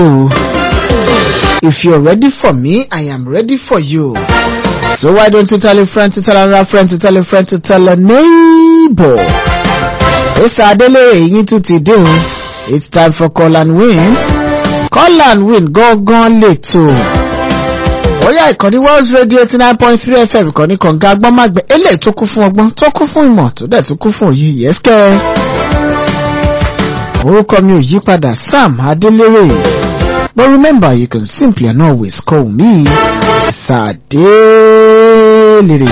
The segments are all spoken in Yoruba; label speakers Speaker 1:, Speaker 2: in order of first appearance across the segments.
Speaker 1: If you're ready for me, I am ready for you. So why don't you tell a friend to tell another friend to tell a friend to tell a neighbor? It's Adelere yín tún ti dé o. It's time for call and win. Call and win gángan lètò. Bóyá ìkànnì World Radio eighty nine point three FM ìkànnì kànga agbọ́nmágbẹ́ eléyìí tó kún fún ọgbọ́n tó kún fún ìmọ̀ tó dẹ̀ tó kún fún òye yẹ́sìkẹ́. Orúkọ mi ò yí padà Sam Adelere. But remember you can simply and always call me Sadelere.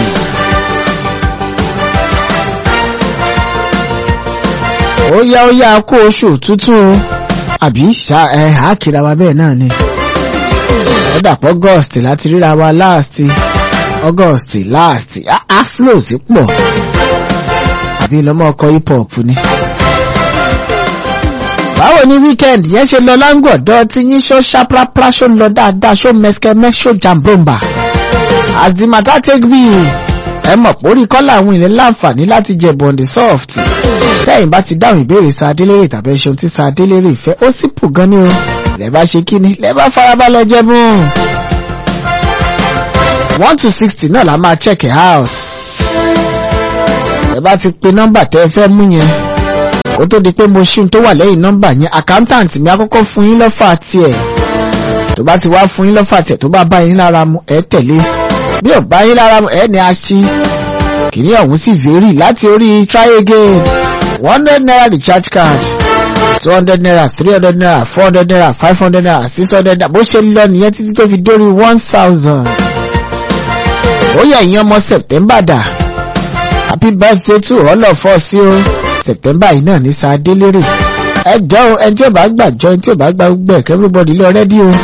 Speaker 1: Ó yá ó yá kó oṣù òtútù àbí ṣá ẹ àkìrà wa bẹ́ẹ̀ náà ni. Ó dàpọ̀ August láti ríra wa last August last afro sí pọ̀ àbí lọ́mọ ọkọ̀ hip hop ni. Báwo ni weekend yẹn ṣe lọ láńgọ̀dọ̀ tí yín ṣó ṣáprápra ṣó lọ dáadáa ṣó mẹ́skẹ́mẹ́ ṣó jàmbomba. As the matter take be ẹ mọ̀ pórí kọ́lá àwọn ìlẹ̀ láǹfààní láti jẹ bọ̀ǹdì soft. Tẹ́yìn bá ti dáhùn ìbéèrè sa Adélérè tàbí ẹṣin tí sa Adélérè fẹ́ ó sì pù gan ni o. Lẹ́ bá ṣe kíni lẹ́ bá farabalẹ̀ jẹ mú. one to sixty náà la máa check it out. Ẹ bá ti pe nọ́mbà tẹ́ ẹ fẹ́ mú yẹn kó tó di pé mo ṣí tó wà lẹ́yìn nọ́mbà yẹn accountant mi àkọ́kọ́ fún yín lọ́fà tiẹ̀ tó bá ti wá fún yín lọ́fà tiẹ̀ tó bá bá yín lára mu ẹ tẹ̀lé bí ò bá yín lára mu ẹ ní a ṣí kìíní ọ̀hún sì vary láti orí try again one hundred naira recharge card two hundred naira three hundred naira four hundred naira five hundred naira six hundred naira bó ṣe lọ nìyẹn títí tó fi dórí one thousand ó yẹ ìyẹn ọmọ September dà happy birthday to all of us o september yìí náà ní sa délérè ẹ jọ ẹni tí ò bá gbàjọ ẹni tí ò bá gbà gbẹ everybody lọ rẹ́dí o.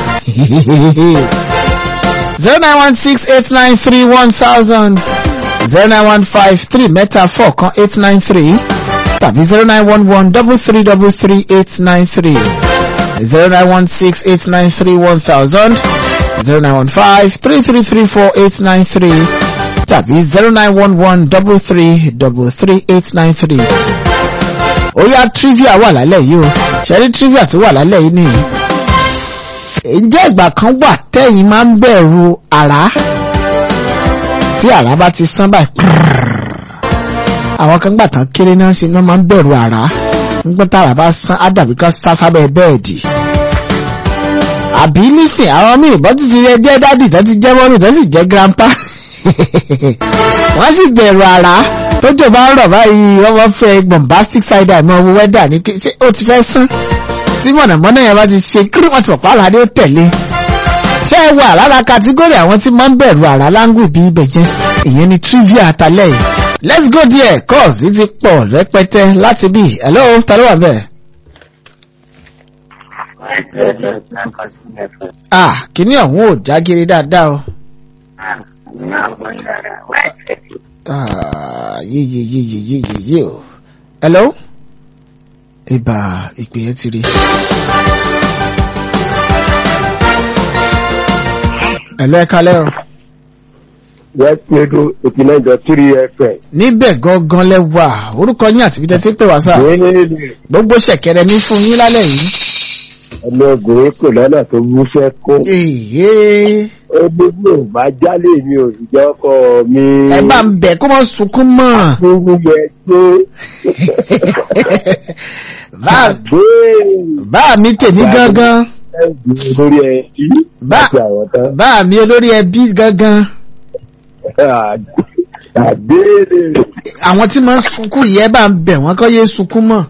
Speaker 1: zero nine one six eight nine three one thousand zero nine one five three mẹ́ta four kan eight nine three tàbí zero nine one one double three double three eight nine three zero nine one six eight nine three one thousand zero nine one five three three three four eight nine three tàbí zero nine one one double three double three eight nine three. ó yá trivia wà lálẹ́ yìí o ṣẹ́rí trivia tó wà lálẹ́ yìí nìyí. ǹjẹ́ ìgbà kan wà tẹ́yìn máa ń bẹ̀rù àrá tí àrá bá ti sán báyìí àwọn kan gbà tán kéré náà ṣe ni wọ́n máa ń bẹ̀rù àrá nígbà tá àrá bá sán á dàbí ká sá sábẹ́ bẹ́ẹ̀dì àbí nísìn àwọn míì bọ́ ti ti jẹ́ dádì tó ti jẹ́ mọ́mì tó sì jẹ́ grandpa wọ́n sì bẹ̀rù àrá tójò bá ń rọ̀ báyìí wọ́n máa fẹ́ bombastic side eye mọ́ owó wẹ́dà ní pé ṣé ó ti fẹ́ sán tí mọ̀nàmọ́ná yẹn bá ti ṣe kí wọ́n ti pọ̀ pààlà ní ó tẹ̀lé ṣé ẹ wà lára kàtígórì àwọn tí máa ń bẹ̀rù àrá láńgù bí ibẹ̀ jẹ́ ìyẹn ni trivia àtàlẹ́ yìí let's go there cause it ti pọ̀ rẹpẹtẹ láti bí hello ta ló wà bẹ́ẹ̀. ah kíní ọ̀hún ò jágere dáadáa o. Ah, yé yé yé yé yé yé yé o. Hello? Ibà ìpè yẹn ti rí. Hello ẹ kalẹ́ o.
Speaker 2: West Radio eighty nine dot three FM.
Speaker 1: Níbẹ̀ gangan lẹ wà, orúkọ yín àti bídẹ́ tí pè wá sáà. Gbogbo ṣẹ̀kẹ̀rẹ̀ mi fún yín lálẹ́ yìí.
Speaker 2: Ọmọbìnrin kò lọ́nà tó wúṣẹ́ kó.
Speaker 1: Èyí.
Speaker 2: Ó ní bí ò bá jálè mi ò sì jẹ́ ọkọ mi.
Speaker 1: Ẹ bá ń bẹ̀ kó mọ̀ sunkún mọ́.
Speaker 2: Fúnfú yẹ gbé.
Speaker 1: Bá bá mi tèmi gangan.
Speaker 2: Lórí ẹbí
Speaker 1: Bá
Speaker 2: àti àwọn tán.
Speaker 1: bá mi olórí ẹbí gangan.
Speaker 2: Àgbéèrè.
Speaker 1: Àwọn tí máa ń sunkún yìí ẹ bá ń bẹ̀ wọ́n kọ́ yé sunkún mọ́.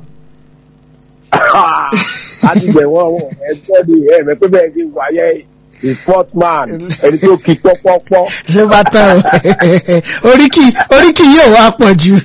Speaker 2: A ti bẹ̀ wọ́n wọ̀ ẹgbẹ́ mi ẹ̀ mẹ́pẹ́ bẹ́ẹ̀ ti wáyé the fourth man ẹni tí ó kí pọ́pọ́pọ́.
Speaker 1: ló bá tán o oríkì oríkì yóò wá pọ̀ jù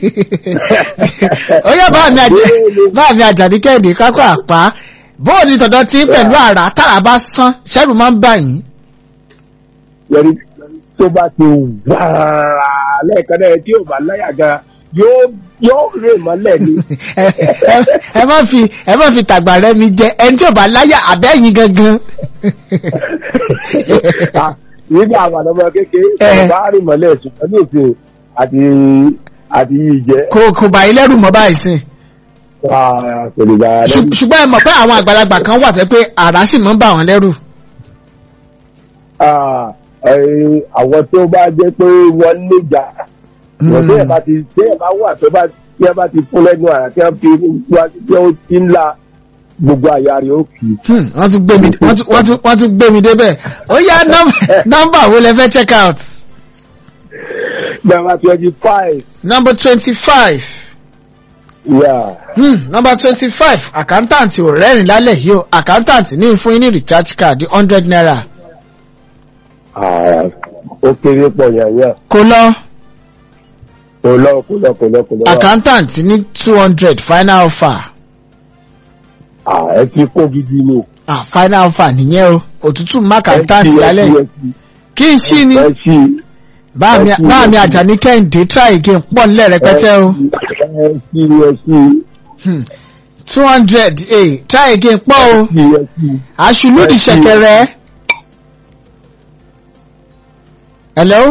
Speaker 1: ó yá bá mi àjẹ bá mi àjàdí kẹ́hìndé kákó àpá bóò ní tọ̀dọ̀ tí pẹ̀lú àrà tára bá sán ṣẹ́rù máa ń bà yín.
Speaker 2: yẹri tó bá ti wàrà lẹ́ẹ̀kan náà tí ò bá láyà gan yóò yóò rè mọ́lẹ̀ ni.
Speaker 1: ẹ ẹ- ẹ má fi ẹ má fi tàgbà rẹ mi jẹ ẹni tí ò bá láyà àbẹ́yìn gangan.
Speaker 2: nígbà àwọn ọmọ kékeré
Speaker 1: Eh.
Speaker 2: bá rè mọ́lẹ̀ ṣùgbọ́n ní òfin àti àti yìí jẹ́.
Speaker 1: kò kò bá ilé rù mọ́ báyìí sìn.
Speaker 2: Ah, kò lè gbà á lẹ́rù.
Speaker 1: Ṣù- ṣùgbọ́n ẹ mọ̀ pé àwọn àgbàlagbà kan wà tẹ́ pé àrá sì máa ń bà wọ́n lẹ́rù.
Speaker 2: Ah, eh, àwọn tó bá jẹ́ pé wọ́n níjà wọ́n tí ẹ̀ bá ti tí ẹ̀ bá wà tó bá tí ẹ̀ bá ti fún lẹ́nu àrà tí ẹ̀ fi wá tí ó ti ń la gbogbo àyà rẹ̀ ó kì í.
Speaker 1: Hmm, wọ́n tún gbé mi wọ́n tún- wọ́n tún- wọ́n tún gbé mi débẹ̀ ó yá nọ́mbà- nọ́mbà wo lẹ fẹ́ check out
Speaker 2: Number twenty five.
Speaker 1: number twenty five
Speaker 2: Yeah.
Speaker 1: hmm, number twenty five accountant ò rẹ́rìn lálẹ́ yìí o accountant ní fún yín ní recharge card hundred naira
Speaker 2: Ah, ó kéré pọ̀ yànyàn.
Speaker 1: kó lọ
Speaker 2: Kò lọ kò lọ kò lọ kò lọ.
Speaker 1: accountant ní two hundred final offer
Speaker 2: Ah, ẹ ti kó gidi ni.
Speaker 1: ah, final offer nìyẹn o òtútù má accountant
Speaker 2: Ẹ sí, ẹ
Speaker 1: lálẹ́
Speaker 2: sí,
Speaker 1: yìí
Speaker 2: ẹ sí.
Speaker 1: kí n ṣí ni
Speaker 2: Ẹ sí.
Speaker 1: báàmì
Speaker 2: ẹ sí,
Speaker 1: báàmì
Speaker 2: ẹ sí.
Speaker 1: àjàní kẹ́hìndé try again pọ̀ nílẹ̀ rẹpẹtẹ o
Speaker 2: Ẹ sí ẹ sí.
Speaker 1: two hundred eh try again pọ̀ o.
Speaker 2: Sí ẹ sí.
Speaker 1: aṣùlùdì
Speaker 2: Ẹ ṣí.
Speaker 1: ṣẹ̀kẹ̀rẹ̀. hello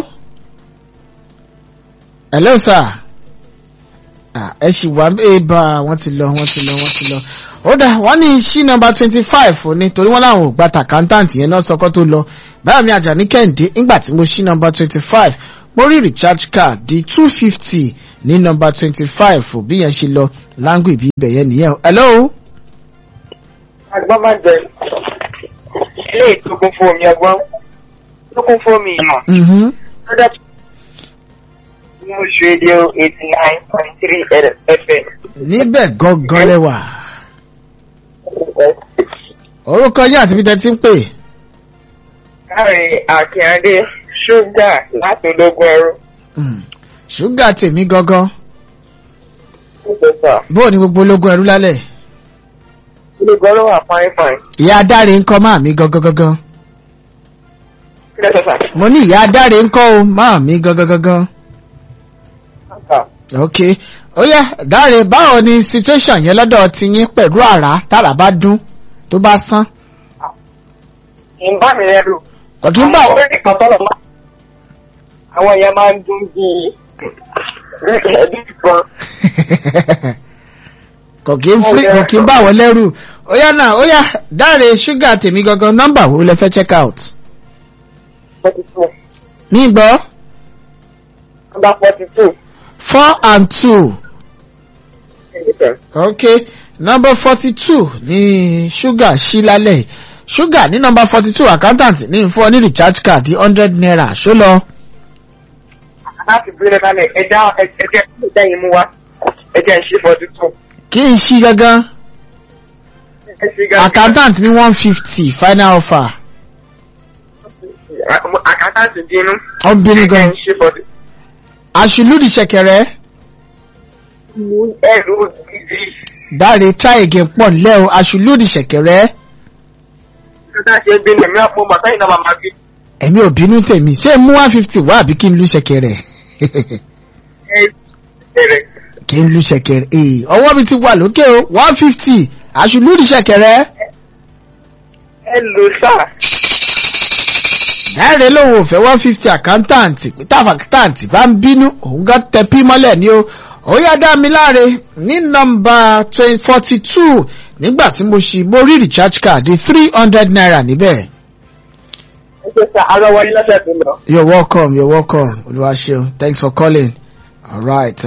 Speaker 1: hello sir ah ẹ ṣì wá ẹ bá wọ́n ti lọ wọ́n ti lọ wọ́n ti lọ ó dà wọ́n ní ṣí nọ́mbà twenty five ní torí wọ́n láwọn ò gba tàkántàǹtì yẹn náà sọkọ́ tó lọ báyọ̀ mi àjàní kẹ́hìndé nígbà tí mo ṣí nọ́mbà twenty five mo rí recharge card di two fifty ní nọ́mbà twenty five bí yẹn ṣe lọ láńgò ìbí ibẹ̀ yẹn nìyẹn o. hello.
Speaker 3: agbọ́n máa ń jẹ ilé ìtókun fún omi ọgbọ́n tó kún fún omi ìmọ̀
Speaker 1: Mm-hmm.
Speaker 3: lọ́dọ̀ tó news radio eighty nine point three fm.
Speaker 1: níbẹ̀ gangan lẹ́wà. orúkọ yín àti bíi tẹ́tí ń pè.
Speaker 3: káàrin akínyàdé ṣúgà láti ológun ẹrú.
Speaker 1: Mm. ṣúgà tèmi gangan
Speaker 3: pípẹ́sà
Speaker 1: bóò ni gbogbo ológun ẹrú lálẹ́.
Speaker 3: ológun ẹrú wà fáin fáin.
Speaker 1: ìyá adáre ń kọ́ máa mi gangan gangan.
Speaker 3: pípẹ́sà
Speaker 1: mo ní ìyá adáre ń kọ́ o máa mi gangan gangan.
Speaker 3: sà
Speaker 1: ok ó yá dáre báwo ni situation yẹn lọ́dọ̀ ti yín pẹ̀lú àrá tára bá dún tó bá sán.
Speaker 3: kì í bá mi lẹ́rù.
Speaker 1: kò kí ń bá
Speaker 3: àwọn orí kan tọ́lọ̀ máa. àwọn èèyàn máa ń dún bíi ẹbí kan.
Speaker 1: kò kí ń free kò kí ń bá wọn lẹ́rù ó yá náà ó yá dáre ṣúgà tèmi gangan nọ́mbà wo lẹ fẹ́ check out.
Speaker 3: forty two
Speaker 1: ní gbọ́.
Speaker 3: number forty two.
Speaker 1: four and two okay number forty two ní ṣúgà ṣí lálẹ́ ṣúgà ní number forty two accountant ní fún ọ ní recharge card hundred naira ṣó lọ.
Speaker 3: láti bílẹ̀ lálẹ́ ẹja ẹjẹ ẹjẹ yìí mú wa ẹjẹ ń ṣe forty two.
Speaker 1: kí n ṣí gangan
Speaker 3: ẹ ṣe gan-
Speaker 1: accountant ní one fifty final offer
Speaker 3: àkàtàǹtì bínú.
Speaker 1: ọ̀nbìnrin
Speaker 3: ẹjẹ
Speaker 1: gan
Speaker 3: ń ṣe forty.
Speaker 1: àṣìlúdì ṣẹ̀kẹ̀rẹ̀
Speaker 3: ẹrù gidi.
Speaker 1: dáre try again pọ̀ nílẹ̀ o àṣìlúdì ṣẹ̀kẹ̀rẹ̀
Speaker 3: nígbà tí ẹ bínú ẹ̀mí àpò màtá yìí náà máa máa bí.
Speaker 1: ẹ̀mí ò bínú tèmi ṣé mú one fifty wá àbí kí n lu ṣẹ̀kẹ̀rẹ̀
Speaker 3: ẹ bẹ̀rẹ̀.
Speaker 1: kí n lu ṣẹ̀kẹ̀rẹ̀ ee ọwọ́ mi ti wà lókè o one fifty àṣìlúdì ṣẹ̀kẹ̀rẹ̀.
Speaker 3: ẹ lò sáà.
Speaker 1: Dáre lòun ò fẹ́ one fifty accountant pété accountant bá ń bínú òun gán tẹ pí mọ́lẹ̀ ni o. Ó yá dá mi láre ní nọ́mbà forty two nígbà tí mo ṣí mo rí recharge card three hundred naira níbẹ̀.
Speaker 3: ẹ ṣe sá arọ wọlé lọ́sẹ̀ tó lọ.
Speaker 1: You're welcome, you're welcome. Olúwaṣeun, thanks for calling. All right.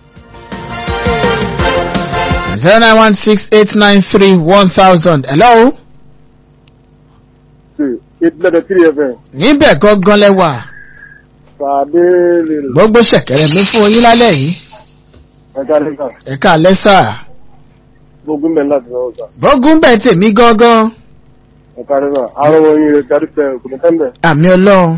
Speaker 1: Zero nine one six eight nine three one thousand. Hello.
Speaker 2: ìdílé three fm
Speaker 1: Níbẹ̀ gangan lẹ́wà.
Speaker 2: pàdé lè
Speaker 1: Gbogbo ṣẹ̀kẹ̀rẹ̀ mi fún yín lálẹ́ yìí.
Speaker 2: ẹ̀ka lẹ́ka
Speaker 1: Ẹ̀ka lẹ́sà.
Speaker 2: gbogbo mẹ́rin láti lọ́wọ́ sá
Speaker 1: Bọ́gún bẹ̀ tèmi gangan.
Speaker 2: ẹ̀ka lẹ́ka àwọn ọmọ yìí rẹ̀ kárí pẹ̀ kò ní tẹ́ńbẹ̀
Speaker 1: Àmì ọlọ́run.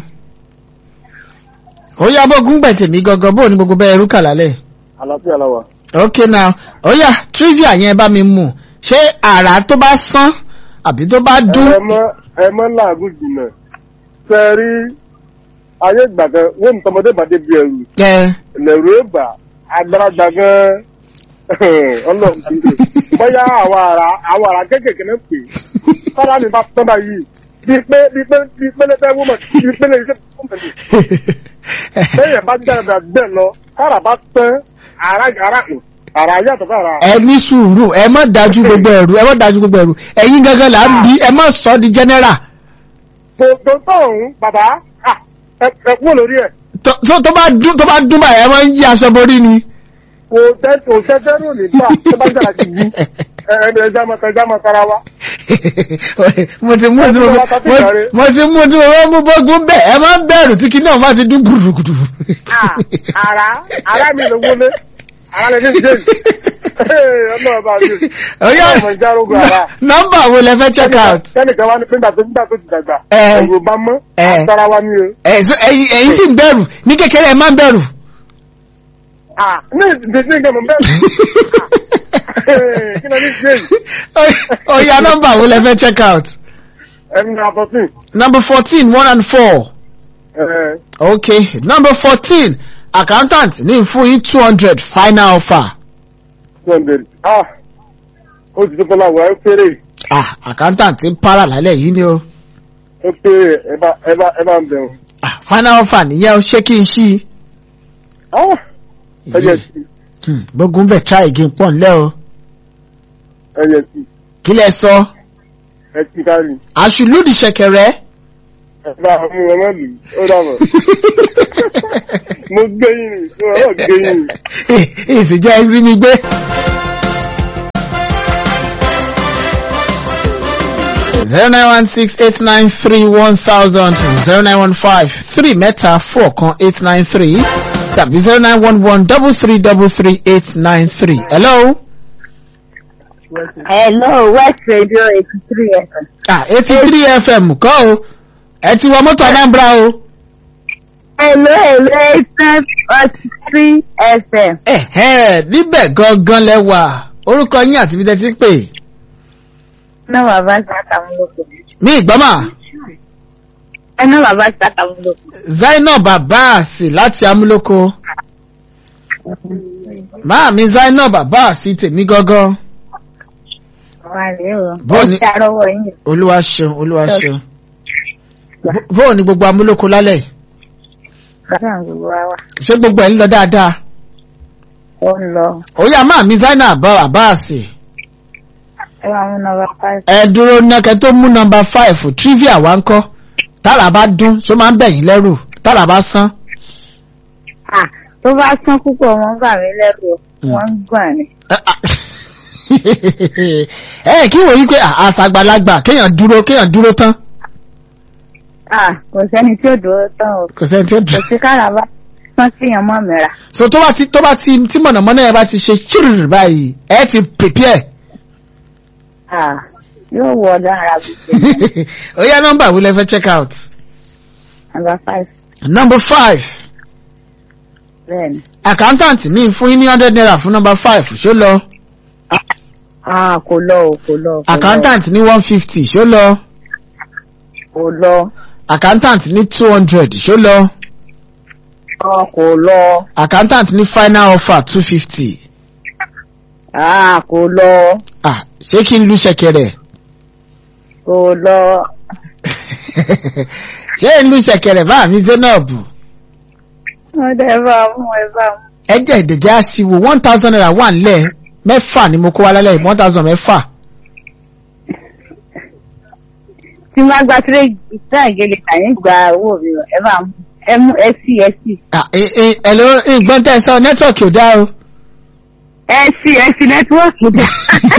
Speaker 1: Ó yá bọ́gún bẹ̀ tèmi gangan bóò ní gbogbo bẹ́ẹ̀ rúkà lálẹ́.
Speaker 2: àlàáfíà làwà.
Speaker 1: Okay now, ó yá trivia yẹn bá mi mú. Ṣé àrà tó bá sán àbí tó bá dún?
Speaker 2: ẹ mọ ẹ mọ làágùn jìnnà fẹ́ rí ayé ìgbà kan wọ́n ní tọmọdé bá débi ẹrù
Speaker 1: Ẹ
Speaker 2: lẹ̀rú ẹ̀bà agbáradà gan ọlọ́run ti dé bóyá àwọn ará àwọn ará kéékèèké náà pè é sára mi bá tọ́ báyìí bíi pé bíi pé bíi pé lẹ́tẹ̀ wọ́n bíi pé lẹ́yìn iṣẹ́ tó mọ̀ ní. bẹ́ẹ̀ bá dára bẹ́ẹ̀ lọ sára bá tán ara ara àrà yàtọ̀ fún àrà.
Speaker 1: ẹ ní sùúrù ẹ má dájú gbogbo ẹrù ẹ má dájú gbogbo ẹrù ẹ̀yin gangan là ń bí ẹ má sọ di general
Speaker 2: tó tó tó òun bàbá ah, ẹ ẹ kúrò lórí ẹ̀.
Speaker 1: tó tó- tó bá dún tó bá dún báyìí ẹ máa ń yí aṣọ borí ni.
Speaker 2: kò tẹ́ kò tẹ́ tẹ́rù nígbà tó bá jà sí yí ẹ ẹ ẹ já máa já máa tara wa.
Speaker 1: mo ti mú tí mo mo- mo ti mú tí mo fẹ́ mú bógún bẹ́ẹ̀ ẹ máa ń bẹ̀rù tí kinní ọ̀hún bá ti dún gbùrùgbùrù.
Speaker 2: Ah, àrà àrà mi ló wọlé àrà lè ní james ọmọ ọba mi
Speaker 1: Ọ̀yá
Speaker 2: ọmọ ìjárógun àrà.
Speaker 1: nọ́mbà wo lẹ fẹ́ check out.
Speaker 2: sẹ́nìkan wá ní pé nígbà tó nígbà tó ti dàgbà
Speaker 1: Ẹ.
Speaker 2: ẹ̀rù bá mọ́
Speaker 1: Ẹ.
Speaker 2: àtàrà wa ni o.
Speaker 1: ẹ so ẹ̀yin ẹ̀yin sì ń bẹ̀rù ní kékeré ẹ máa ń bẹ̀rù.
Speaker 2: Ah, ní ìdíje nǹkan mọ̀ bẹ́ẹ̀ kí ló ní james
Speaker 1: Ọ̀yá nọ́mbà wo lẹ fẹ́ check out.
Speaker 2: ẹ̀mí ní àbọ̀tún.
Speaker 1: number fourteen one and four. okay number fourteen accountant ní fún yín two hundred final offer.
Speaker 2: two hundred ah ó ti tó kọ́lá wà ẹ péré
Speaker 1: ah accountant ń para lálẹ́ yìí ni o.
Speaker 2: ó péré ẹ bá ẹ bá ẹ bá ń bẹ̀rù.
Speaker 1: ah final offer nìyẹn o ṣé kí n ṣí.
Speaker 2: ah ẹ yẹ sí
Speaker 1: Hmm, gbógun bẹ̀ try again pọ̀ ńlẹ́ o.
Speaker 2: ẹ yẹ sí
Speaker 1: kí lẹ sọ.
Speaker 2: ẹ ti kárí
Speaker 1: àṣùlùdì ṣẹ̀kẹ̀rẹ̀.
Speaker 2: ẹ bá mú ẹ má lù ó dàbọ̀ mo gbé yín ni mo rọ̀ gbé yín ni.
Speaker 1: ìsìnjẹ́ rí mi gbé. zero nine one six eight nine three one thousand zero nine one five three mẹ́ta four kan eight nine three tàbí zero nine one one double three double three eight nine three. hello.
Speaker 4: Hello, West Radio 83 FM.
Speaker 1: ah eighty three fm kọ́ o ẹ ti wọ mọ́tò anambra o.
Speaker 4: Hello, hello, 83 FM.
Speaker 1: ẹ̀hẹ́ níbẹ̀ gangan lẹ́wà orúkọ yín àti ibi tẹ́ ti ń pè.
Speaker 4: Ẹná bàbá Sàkàmúlòkò.
Speaker 1: mi ìgbọ́mà
Speaker 4: Ẹná bàbá Sàkàmúlòkò.
Speaker 1: zainab abbas láti amúlòkó. máàmi zainab abbas tèmi gangan.
Speaker 4: Wà rèé o.
Speaker 1: Bó ni-
Speaker 4: Ẹ ṣàrọwọ́ yín.
Speaker 1: olúwa ṣeun olúwa ṣeun. Bó- bóò ni gbogbo amúlòkó lálẹ́ yìí?
Speaker 4: Bàbá gbogbo wa wà.
Speaker 1: ṣé gbogbo ẹ̀ ń lọ dáadáa.
Speaker 4: Ó ń lọ.
Speaker 1: òyà máàmi zainab abbas
Speaker 4: Ẹ máa mú nọmba five.
Speaker 1: ẹ dúró nákẹ́ tó mú nọmba five trivia wá ń kọ́ tààrà bá dún ṣó máa ń bẹ̀yìn lẹ́rù tààrà bá sán.
Speaker 4: À tó bá sán púpọ̀ wọ́n gbà mí lẹ́rù o.
Speaker 1: Mm.
Speaker 4: Wọ́n ń gbọ̀n ni.
Speaker 1: ẹ kí wòye pé àṣàgbàlagbà kéèyàn dúró kéèyàn dúró tán
Speaker 4: À kò sẹ́ni tí ò dúró tán o.
Speaker 1: kò sẹ́ni tí ó
Speaker 4: Kò
Speaker 1: dùn.
Speaker 4: sí káràbá tán kíyàn mọ́ mìíràn.
Speaker 1: so tó bá ti tó bá ti tí mọ̀nàmọ́ná yẹn bá ti ṣe chirr báyìí ẹ ti prepare.
Speaker 4: À yóò wọ ọ̀dọ́ ara gbogbo.
Speaker 1: ó yá nọ́mbà wo lẹ fẹ́ check out.
Speaker 4: Nọmba five.
Speaker 1: number five
Speaker 4: Bẹ́ẹ̀ni.
Speaker 1: accountant ní fún yín ní hundred naira fún number five ṣó lọ
Speaker 4: À kò lọ o, kò lọ. kò lọ.
Speaker 1: accountant ní one fifty ṣó lọ
Speaker 4: Kò lọ.
Speaker 1: accountant ní two hundred ṣó lọ
Speaker 4: Ọ kò lọ.
Speaker 1: accountant ní final offer two fifty
Speaker 4: À kò lọ.
Speaker 1: ah ṣé kí n lu ṣẹ̀kẹ̀rẹ̀
Speaker 4: Kò lọ.
Speaker 1: ṣé n lu ṣẹ̀kẹ̀rẹ̀ bá mi zainab
Speaker 4: Wọ́n dẹ̀ bá mú ẹ bá mú.
Speaker 1: ẹjẹ ìdèjẹ àṣìwò one thousand naira wà nílẹ̀ mẹ́fà ni mo kó wa lálẹ́ yìí one thousand mẹ́fà
Speaker 4: Tí wọ́n gba tíré ìtàn ìgèlè tàyín gba owó mi o, ẹ bá mú. Ẹ mú ẹ sí ẹ sí.
Speaker 1: ah ẹ ẹ ẹ ló nǹkan tẹ́ ẹ sọ nẹ́tíwọ̀kì ò dá o.
Speaker 4: Ẹ sí ẹ sí nẹ́tíwọ́ọ̀kì dá.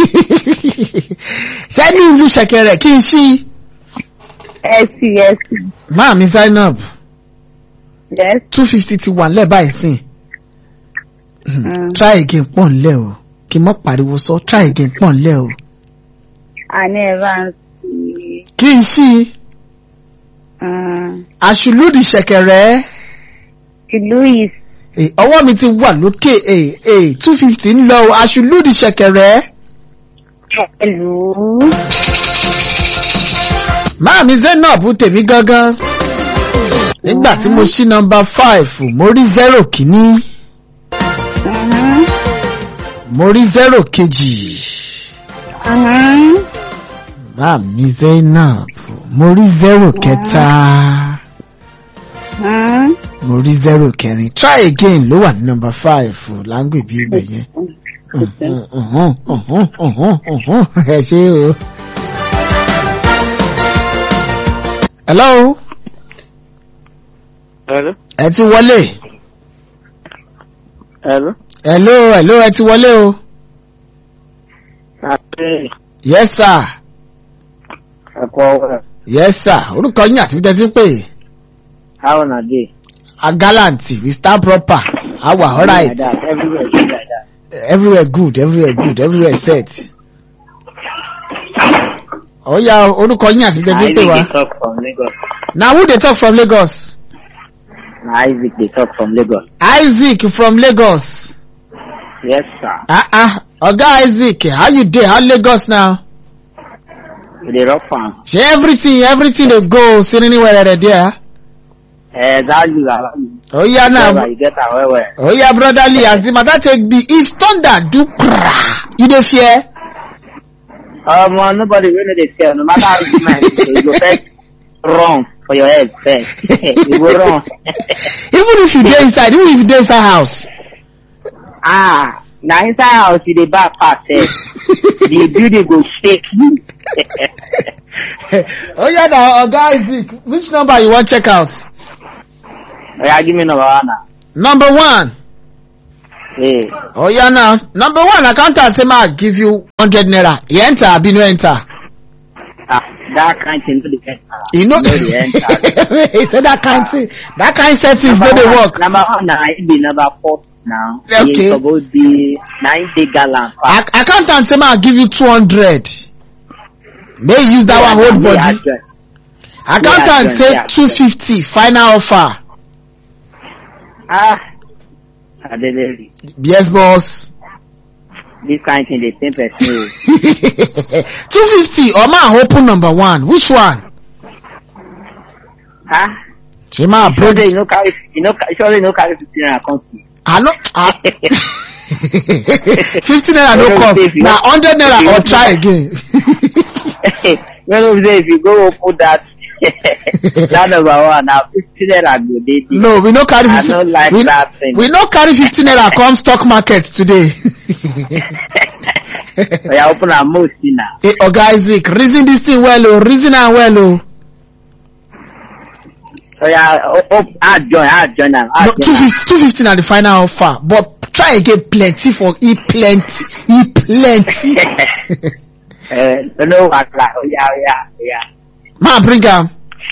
Speaker 1: sẹ́ni ìlú ṣẹ̀kẹ̀rẹ̀ kí n ṣí
Speaker 4: Ẹ sí ẹ sí.
Speaker 1: máa mi zainab
Speaker 4: Yes.
Speaker 1: two fifty ti wà nílẹ̀ báyìí sìn
Speaker 4: Mm.
Speaker 1: try again pọ̀ nílẹ̀ o kí n mọ́ pariwo sọ try again pọ̀ nílẹ̀ o
Speaker 4: Àní ẹ bá ń sí.
Speaker 1: kí n ṣí
Speaker 4: Mm.
Speaker 1: àṣùlùdì ṣẹ̀kẹ̀rẹ̀
Speaker 4: Ìlú yìí
Speaker 1: Eh, ọwọ́ mi ti wà lókè two fifty ń lọ o àṣùlùdì ṣẹ̀kẹ̀rẹ̀
Speaker 4: pẹ̀lú.
Speaker 1: máa mi zainab tèmi gangan nígbà tí mo ṣí nọmba five mo rí zero kìíní
Speaker 4: Mhm.
Speaker 1: mo rí zero kejì
Speaker 4: Mhm.
Speaker 1: máa mi zainab mo rí zero kẹta
Speaker 4: Mhm.
Speaker 1: mo rí zero kẹrin try again ló wà ní nọmba five láńgbè bí ibẹ̀ yẹn Mhm, mhm, mhm, mhm, mhm. ẹ ṣe o. hello
Speaker 3: Hello?
Speaker 1: ẹ ti wọlé
Speaker 3: Hello?
Speaker 1: hello hello ẹ ti wọlé o.
Speaker 3: Àti
Speaker 1: yes sir
Speaker 3: ẹ̀kọ́ ọ̀rẹ́.
Speaker 1: yes sir orúkọ yín àti tẹ́tí pé
Speaker 3: How na dey?
Speaker 1: a gallant we stand proper awa alright
Speaker 3: Like that. Everywhere dey like that.
Speaker 1: everywhere good everywhere good everywhere set. ọ̀ya orúkọ yín àti tẹ́tí pé
Speaker 3: Na
Speaker 1: wa
Speaker 3: Isaac dey talk from Lagos.
Speaker 1: na who dey talk from lagos
Speaker 3: Na Isaac dey talk from Lagos.
Speaker 1: isaac from lagos
Speaker 3: Yes sir.
Speaker 1: ah ah oga isaac how you dey how lagos now
Speaker 3: We dey rough am.
Speaker 1: ṣe everything everything dey go sirini wẹrẹrẹ there
Speaker 3: Exactly.
Speaker 1: oya
Speaker 3: Now
Speaker 1: now
Speaker 3: you get am well well.
Speaker 1: oya brotherly as the matter take be if thunder do pra you dey fear.
Speaker 3: Um, uh, nobody wey no dey fear no matter how you mind you go first run for your head first. you go run.
Speaker 1: even if you dey inside even if you dey inside house.
Speaker 3: ah na inside house you dey back pass sef. the building go shake you.
Speaker 1: oya na oga isaac which number you wan check out.
Speaker 3: oya give me number one na.
Speaker 1: number one
Speaker 3: Hey.
Speaker 1: oya now number one accountant say ma give you hundred naira e enter abi no enter.
Speaker 3: ah that kind thing no dey enter.
Speaker 1: e no
Speaker 3: no dey enter.
Speaker 1: he say that kind thing that kind settings no dey
Speaker 3: one-
Speaker 1: work.
Speaker 3: number one na im be number four now.
Speaker 1: Okay.
Speaker 3: e suppose be na im dey gallant pass.
Speaker 1: Ac accountant say ma give you two hundred make you use that one hold
Speaker 3: Yeah,
Speaker 1: body.
Speaker 3: yeah,
Speaker 1: accountant
Speaker 3: Yeah,
Speaker 1: say
Speaker 3: yeah.
Speaker 1: two fifty final offer.
Speaker 3: ah adelere
Speaker 1: yes boss.
Speaker 3: this kind thing dey pain person o.
Speaker 1: two fifty or ma open number one which one.
Speaker 3: ah
Speaker 1: ṣe ma
Speaker 3: sure
Speaker 1: break
Speaker 3: you no carry you no ca- sure you no carry fifteen naira come see.
Speaker 1: i no ah fifty naira no
Speaker 3: Well,
Speaker 1: come
Speaker 3: if you
Speaker 1: na
Speaker 3: want-
Speaker 1: hundred
Speaker 3: if
Speaker 1: naira
Speaker 3: you
Speaker 1: or
Speaker 3: want
Speaker 1: try
Speaker 3: to-
Speaker 1: again.
Speaker 3: when we say if you go open that that number one na fifteen naira go dey there.
Speaker 1: no we no carry
Speaker 3: I
Speaker 1: fifty
Speaker 3: no like
Speaker 1: we,
Speaker 3: that thing.
Speaker 1: we no carry fifty naira come stock market today.
Speaker 3: oya open am mo see na.
Speaker 1: hey, oga isaac reason this thing well o reason am well o.
Speaker 3: oya o- o- add join add join am
Speaker 1: no
Speaker 3: add
Speaker 1: two
Speaker 3: join am.
Speaker 1: fifty two fifty na the final offer but try again plenty for e plenty e plenty.
Speaker 3: Eh, no wahala oya oya oya
Speaker 1: ma bring am.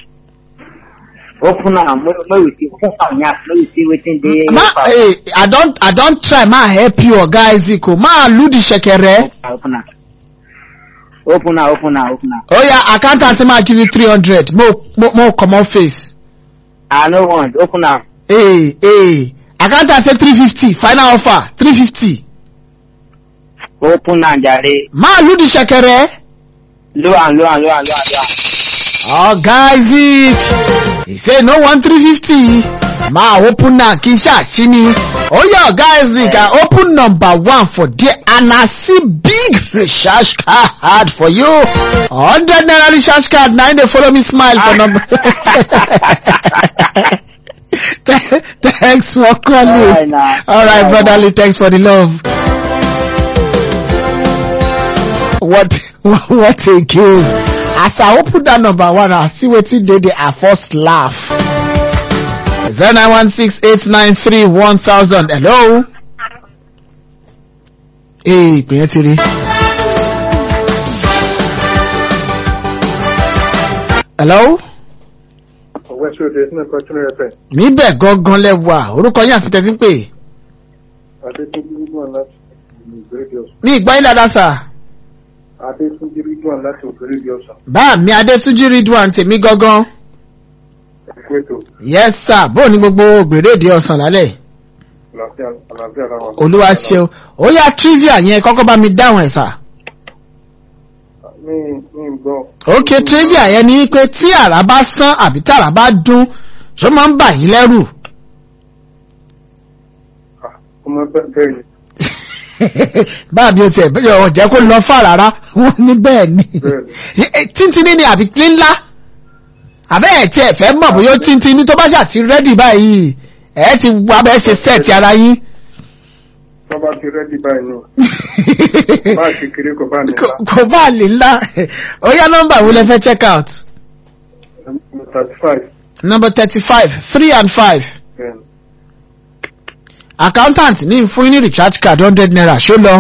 Speaker 3: open am make make we see open am yan make we see wetin dey.
Speaker 1: ma hey, i don i don try ma help you oga isaac o ma lu the shekere.
Speaker 3: open am open am open am open am
Speaker 1: oya accountant say ma give you three hundred mo mo mo comot face.
Speaker 3: i no want open am
Speaker 1: Hey, hey. Accountant say 350. Final offer. 350.
Speaker 3: open am jare
Speaker 1: Ma, you the shekere.
Speaker 3: lo am lo am lo am lo am lo am.
Speaker 1: Oh, guys, he say no one 350. Ma, open na kisha shini. Oh, yeah, guys, I open number one for there and I see big recharge card for you. 100 naira recharge card. Now they follow me smile for number. Thanks for calling.
Speaker 3: Alright now.
Speaker 1: All right,
Speaker 3: Alright
Speaker 1: brotherly. Thanks for the love. What what again? As I open that number one, I see wetin dey there. I first laugh. Zero nine one six eight nine three one thousand. Hello. Ee, ìpè yẹn ti rí. Hello.
Speaker 2: ọ̀wẹ́ ṣe òde sínú ẹ̀kọ́ tún rẹ̀ fẹ́.
Speaker 1: Níbẹ̀ gangan lẹ́wà. Orúkọ yín àti tẹ̀sí pé.
Speaker 2: adétúnjì ridwan láti ògbérèdè ọ̀sán.
Speaker 1: Ní ìgbà yín dáadáa sà.
Speaker 2: adétúnjì ridwan láti ògbérèdè ọ̀sán.
Speaker 1: Bá mi Adétúnjí Ridwan tèmi gangan.
Speaker 2: ẹ̀kú ètò
Speaker 1: Yes sir, bóò ní gbogbo gbèrèdè ọ̀sán lálẹ́.
Speaker 2: àlàáfíà àlàáfíà làwọn.
Speaker 1: Olúwa ṣeun. Ó yá trivia yẹn kọ́kọ́ bá mi dáhùn ẹ̀ sà.
Speaker 2: mi mi ń gbọ́.
Speaker 1: Ok trivia yẹn ni pé tí àrá bá sán àbí tí àrá bá dún, ṣó máa ń bà yín lẹ́rù.
Speaker 2: Ah, ọmọ bẹ́ẹ̀ bẹ́ẹ̀ ni
Speaker 1: Báàbí o tiẹ̀ bẹ́ẹ̀ ọ̀ jẹ́ kó lọ fà rárá, wọ́n ní bẹ́ẹ̀ ni.
Speaker 2: Bẹ́ẹ̀
Speaker 1: Tíntìní ni àbí ńlá. Àbẹ́ ẹ̀ tí ẹ̀ fẹ́ mọ̀ bóyá ó tíntìní tó bá ṣàti rẹ́dì báyìí. Ẹ ti wá bẹ́ẹ̀ ṣe sẹ́ẹ̀tì ara yín.
Speaker 2: tó tọ́ba ti rẹ́dí báyìí nù bá a ti kéré kò bá ní
Speaker 1: Kò- kò bá lè ńlá ó yá nọ́mbà wo lẹ fẹ́ check out
Speaker 2: thirty five
Speaker 1: number thirty five three and five accountant ní fún yín ní recharge card hundred naira ṣó lọ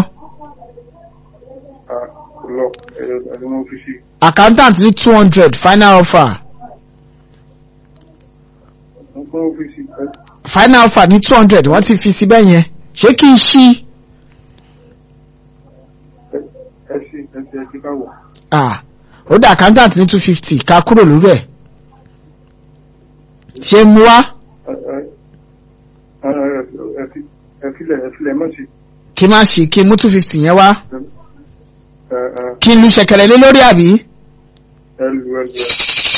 Speaker 2: lọ ẹni mo fi sí
Speaker 1: accountant ní two hundred final offer
Speaker 2: mo fún mo fi sí
Speaker 1: final offer ní two hundred wọ́n ti fi sí bẹ́ẹ̀ yẹn ṣé kí n ṣí
Speaker 2: ẹ sí ẹ sí ẹ sí ká wọ̀
Speaker 1: ah ó dá accountant ní two fifty ká kúrò lórí ẹ̀ ṣé mú wá
Speaker 2: ẹ ẹ ẹ fi ẹ filẹ̀ ẹ filẹ̀ mọ̀ sí
Speaker 1: kí n má ṣí kí n mú two fifty yẹn wá
Speaker 2: ẹ ẹ
Speaker 1: kí n lu ṣẹ̀kẹ̀rẹ̀ lé lórí àbí.
Speaker 2: ẹ lu ẹ lu ẹ.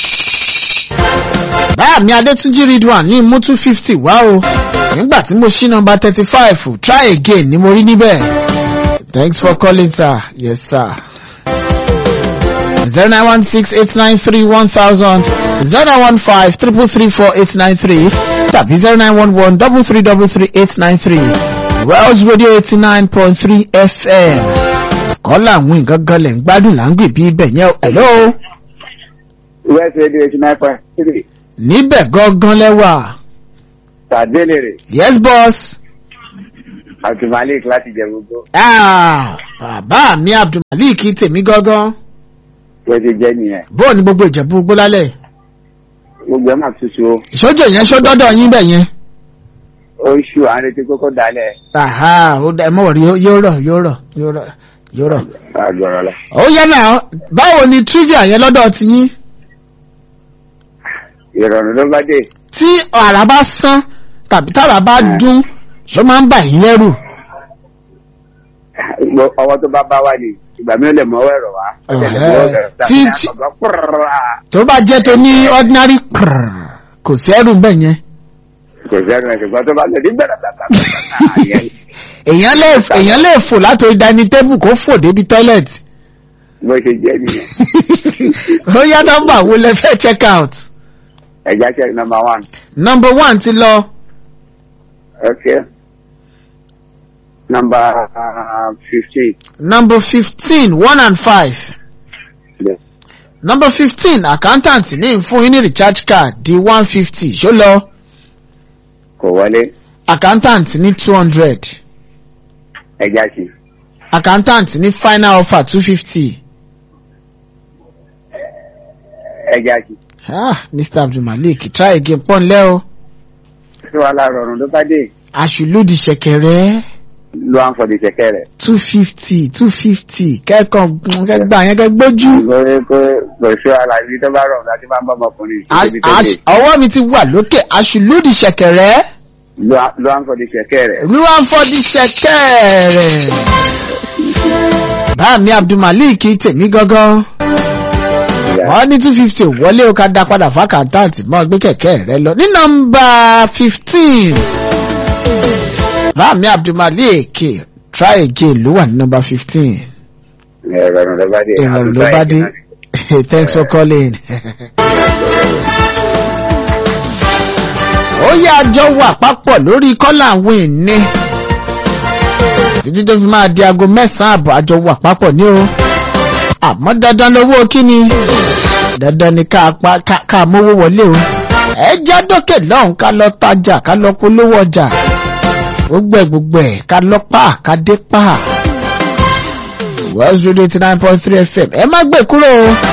Speaker 1: báyà mi adétúnjì ridwan ní mú two fifty wá o nígbà tí mo ṣí nọmba thirty five try again ni mo rí níbẹ̀ thanks for calling sir yes sir zero nine one six eight nine three one thousand zero nine one five triple three four eight nine three tàbí zero nine one one double three double three eight nine three wells radio eighty nine point three fm kọ́lá àwọn nǹkan gan lẹ̀ ń gbádùn là ń gbè bí ibẹ̀ yẹn o. hello
Speaker 3: west radio eighty nine point three
Speaker 1: níbẹ̀ gangan lẹ́wà
Speaker 3: tàdélèrè
Speaker 1: yes boss.
Speaker 3: abdulmalik láti jẹ gbogbo
Speaker 1: Ah, bàbá mi abdulmalik tèmi gángan
Speaker 3: wọ́n ti jẹ́ nìyẹn
Speaker 1: bóò ní gbogbo ìjẹ̀bú gbólálẹ̀
Speaker 3: gbogbo ẹ̀ máa tutù o
Speaker 1: ìṣojú yẹn ṣó dọ́dọ̀ yín bẹ̀ yẹn.
Speaker 3: ó ń ṣù à ń retí kókó dalẹ̀
Speaker 1: Àhá, ó dá ẹ mọ̀ rí yóò rọ̀ yóò rọ̀ yóò rọ̀ yóò rọ̀.
Speaker 3: àgbọ̀rọ̀ lọ.
Speaker 1: ó yẹ náà báwo ni trivia yẹn lọ́dọ̀ ti yín
Speaker 3: ìrọ̀rùn ló bá dé
Speaker 1: tí àrà bá sán tàbí tára bá dún ṣó máa ń bà yín lẹ́rù.
Speaker 3: Gbogbo ọwọ́ tó bá bá wá ni ìgbà mi ò lè mọ́wọ́ ẹ̀rọ wá ó lè lè mọ́wọ́ ẹ̀rọ
Speaker 1: Tí-
Speaker 3: tàbí
Speaker 1: tí-
Speaker 3: àkọ́gbọ́ púrúrúrà.
Speaker 1: tó bá jẹ́ tó ní ordinary prrr, kò sí ẹrù bẹ́ẹ̀ yẹn.
Speaker 3: kò sẹ́nu ẹ̀ ṣùgbọ́n tó bá lè ní gbẹ̀rẹ̀ bàbà
Speaker 1: èèyàn lè èèyàn lè fò látòrí dining table kó fò débi toilet.
Speaker 3: bó ṣe jẹ́ nìyẹn
Speaker 1: ó yá nọ́mbà wo lẹ fẹ́ check out.
Speaker 3: ẹ̀já check number one
Speaker 1: number one ti lọ.
Speaker 3: okay number uh, fifteen
Speaker 1: number fifteen one and five.
Speaker 3: Yes.
Speaker 1: number fifteen accountant ní fún yín ní recharge card di one fifty ṣó lọ.
Speaker 3: kò wọlé
Speaker 1: accountant ní two hundred.
Speaker 3: ẹ̀já sí
Speaker 1: accountant ní final offer two fifty.
Speaker 3: ẹ̀já sí
Speaker 1: ah mr abdulmalik try again pọ́nlẹ́ o.
Speaker 3: tí wàá láàárọ̀ ọ̀run ló bá dé
Speaker 1: àṣùlùdì ṣẹ̀kẹ̀rẹ̀
Speaker 3: ló à ń fọdí ṣẹ̀kẹ́ rẹ̀
Speaker 1: two fifty two fifty kẹ́kọ̀ọ́ kẹ́gbà yẹn kẹ́ gbójú.
Speaker 3: lórí pé kò sí aláìní tó bá rọrùn láti máa ń bọ́ ọmọkùnrin
Speaker 1: A-
Speaker 3: níbi tó
Speaker 1: a-
Speaker 3: dé
Speaker 1: ọwọ́ mi ti wà lókè àṣùlùdì ṣẹ̀kẹ̀rẹ̀
Speaker 3: ló à ló à ń fọdí ṣẹ̀kẹ́ rẹ̀
Speaker 1: wíwá ń fọdí ṣẹ̀kẹ̀rẹ̀. bá mi abdulmalik tèmi gangan wọ́n ní two fifty wọlé o ká dá padà fákàntáǹtì mọ́ gbé kẹ̀kẹ́ rẹ lọ ní nọ́mbà fifteen bá mi abdulmalik try again ló wà ní nọ́mbà fifteen
Speaker 3: ìrọ̀rùn ló bá dé
Speaker 1: ìrọ̀rùn ló bá dé thanks for calling. ó yá àjọ wà papọ̀ lórí kọ́là àwọn ìní títí tó fi máa di aago mẹ́sàn-án àbọ̀ àjọ wà papọ̀ ní o àmọ́ dandan lówó kíni dandan ni ká pa ká ká mówó wọlé o ẹ já dókè lọ́hùn ká lọ tajà ká lọ polówó ọjà gbogbo ẹ̀ gbogbo ẹ̀ ká lọ pa ká dé pa Wells Radio eighty nine point three FM ẹ má gbé kúrò o